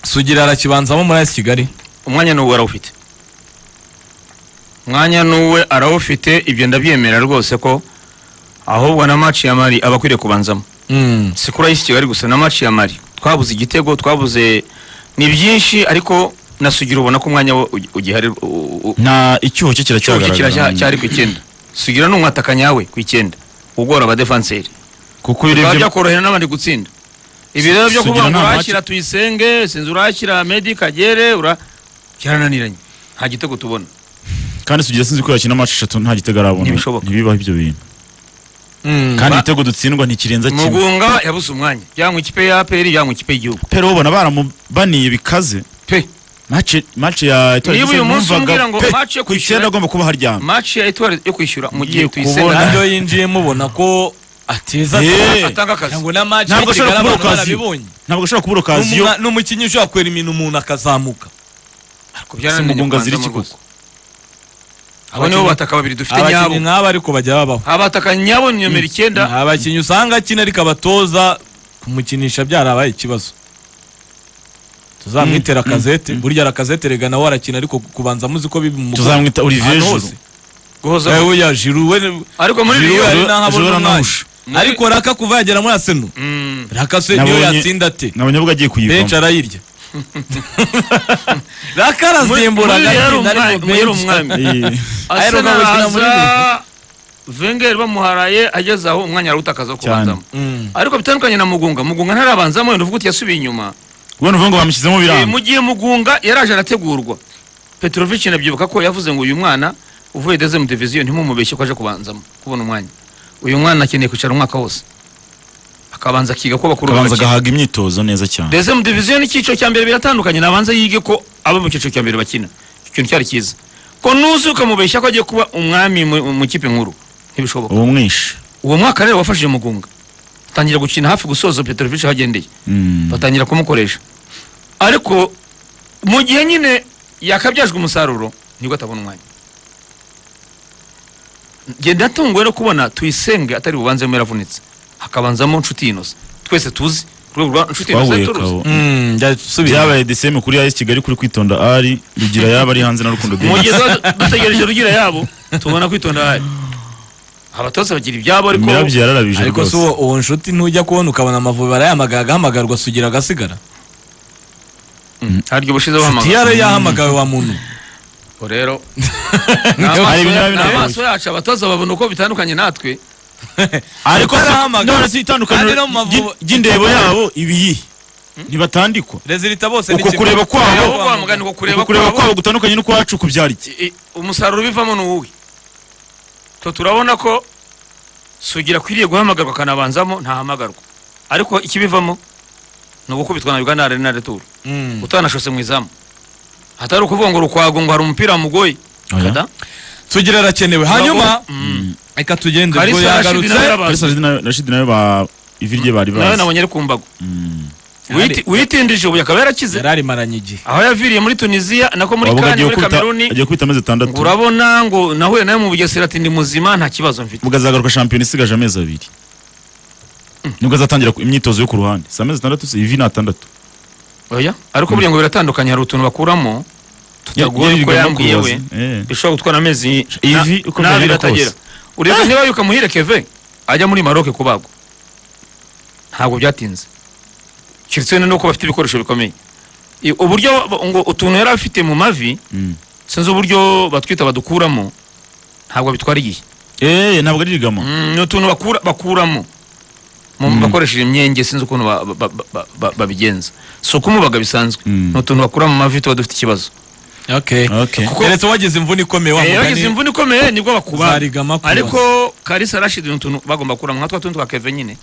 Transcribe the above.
sugira arakibanzamo muri aya kigali umwanya n'uwe arawufite umwanya n'uwe arawufite ibyo ndabyemera rwose ko ahubwo na maci ya mari aba akwiriye kubanzamo si kuri ay'isi kigali gusa na maci ya mari twabuze igitego twabuze ni byinshi ariko na sugira ubona ko umwanya we ugi- ugihari u- u- u- nta icyuho cye kiracyagaragarira kiracya- cyari ku icyenda sugira ni umwatakanyawe ku icyenda ugora abadefanseri kuko iyo bikaba urebye byakorohera n'abandi gutsinda ibi rero byo Sugira kuvuga ngo nta urahashyira tuyisenge sinzi urahashyira medi kagere ura byarananiranye nta gitego tubona kandi sugira sinzi ko yakina amacu eshatu nta gitego arabona Ntibishoboka. ntibibaho ibyo bintu kandi Ba- ibitego dutsindwa ntikirenza kimwe mugunga yabuze umwanya yanywa ikipe ya aperi yanywa ikipe y'igihugu pero ubona baramubaniye bikaze pe mace mace ya Etoile Niba uyu Gisenyi munsi numvaga umbwira ngo pe, mace yo ku kwishyura- icyenda agomba kuba haryamye maci ya etuwari yo kwishyura mu gihe ugiye kubona tuyisenda ibyo yinjiye mubona ko ateza Eh. atanga akazi ngo na match Ntabwo ashobora kubura okaziyo barabibonye ntabwo ashobora kubura okaziyo N'umwa- n'umukinnyi ushobora kwera imintu umuntu akazamuka Simugunga ziri iki koko? abo nibo bataka babiri dufite abakinnyi nyabo nk'aba ariko bajya babaho abataka nyabo ni nomero icyenda abakinnyi usanga akina ariko abatoza kumukinisha byarabaye ikibazo tuzamwitera akazete burya arakazete rega nawe arakina ariko kubanza muzi ko bibi mu tuzamwita Olivier ahantu Juru hose Eh, guhozaho oya Giroud we ariko muri Giroud Real- ari n'aho abona Giroud umwanya. anahusha. Muri- ariko raka kuva yagera muri aseno Mm, raka se niyo Nabonye- yatsinda ate nabonye avuga agiye kuyivamo benshi arayirya raka muri- muri arasimbura Real agatsinda umwami- ariko muri Real benshi- umwami Eh, Arsenal Arsenal bakina muri haza Wenger bamuharaye ageze aho umwanya arawutakaza wo kubanzamo Mm. ariko bitandukanye na Mugunga Mugunga ntarabanzamo yenda uvuga uti yasubiye inyuma ubona uvuga ngo bamushyizemo Eh, biranga mu gihe Mugunga yaraje arategurwa Petrovic nabyibuka ko yavuze ngo uyu mwana uvuye deuxième division ntimumubeshye ko aje kubanzamo kubona umwanya uyu mwana akeneye kwicara umwaka wose akabanza akiga ko bakuru akabanza bakina agahaga imyitozo neza cyane deuxième division n'icyiciro cya mbere biratandukanye nabanza yige ko abo mu cyiciro cya mbere bakina Icyo kintu cyari cyiza ko nuzi ukamubeshya ko agiye kuba umwami mu mu ikipe nkuru ntibishoboka uwo mwishe uwo mwaka rero wafashije Mugunga atangira gukina hafi gusoza Petrovic hagendeye Mm. batangira kumukoresha ariko mu gihe nyine yakabyajwe umusaruro nibwo atabona umwanya njye ndatunguwe no kubona tuyisenge atari bubanzemo yaravunitse hakabanzamo nshuti inoze twese tuzi urwego rwa nshuti inoze twahuye turuzi kabo Mm, njya subira. byabaye DCM kuri AS Kigali kuri kwitonda ari rugira yaba ari hanze na rukundo mu gihe Dennis tuba dutegereje rugira yabo tubona kwitonda hari abatoza bagira ibyabo ariko Mirabyo yararabije ariko si rwose uwo uwo nshuti ntujya kubona ukabona amavubi arayahamagara agahamagarwa sugira agasigara hari igihe ubushize nshuti bahamagara yari yahamagawe wa muntu ubwo rero Hari ibintu biba binagoye. amaso yacu abatoza babona uko bitandukanye natwe ariko si- arahamagara. none si itandukaniro Ari no mu Mavubi. ry'i- ry'indebo yabo ibiyihe ntibatandikwa rezilita bose Uko n'ikigo. kureba kwabo- Aho wa mugani ngo kureba kureba kwabo kwabo gutandukanye n'ukwacu kubyara iki i- umusaruro ubivamo ni uwuhe to turabona ko sugira akwiriye guhamagarwa akanabanzamo ntahamagarwa ariko ikibivamo ni ugukubitwa na uganda arena returu Mm. utanashose mu izamu hatari ukuvuga ngo rukwago ngo hari umupira wamugoye Oya. Kada. sugira arakenewe hanyuma Mm. reka tugende Kalisa ubwo Rashid nawe yagarutse arabanza. Kalisa Rashid na- Rashid nawe ba ivi rye bari nawe bazi nabonye ari ku mbago Mm. Witi- witindije ubu akaba yarakize yari arimaranye igihe aho yaviririye muri tunisiya nako muri wavuga kani agiye muri gukubita kameruni agiye gukubita amezi atandatu ngo urabona ngo nahuye nawe mu bugesera ati ndi muzima nta kibazo mfite ubwo azagaruka shampiyona isigaje amezi abiri nibwo azatangira ku- imyitozo yo ku ruhande si amezi atandatu si ivi ni atandatu oya ariko buriya ngo biratandukanye hari utuntu bakuramo tutagoye ko Yirirwa no yambwiye we kubaza. Eh. bishobora gutwara amezi Ivi na- uko n'abiri byabira atagera kose. ureba niba yuka muhire keve ajya muri maroke kubagwa ntabwo byatinze keretse nuko bafite ibikoresho bikomeye I- uburyo ba- ngo utuntu yari afite mu mavi Mm. sinzi uburyo batwita badukuramo ntabwo bitwara igihe Eh, ntabwo ari rigama Mm, ni utuntu bakura, bakuramo Mu- bakoresheje imyenge sinzi ukuntu ba- ba- ba- ba- ba- babigenza si ukumubaga bisanzwe Mm. ni utuntu bakura mu mavi tuba dufite ikibazo okay Okay. Kuko- keretse wagize imvune ikomeye wa Eh, mugani bagize imvune ikomeye nibwo bakuba uzarigama kubaza. ariko kalisa rashid ni utuntu bagomba kuramo nka twa tundi twa keve nyine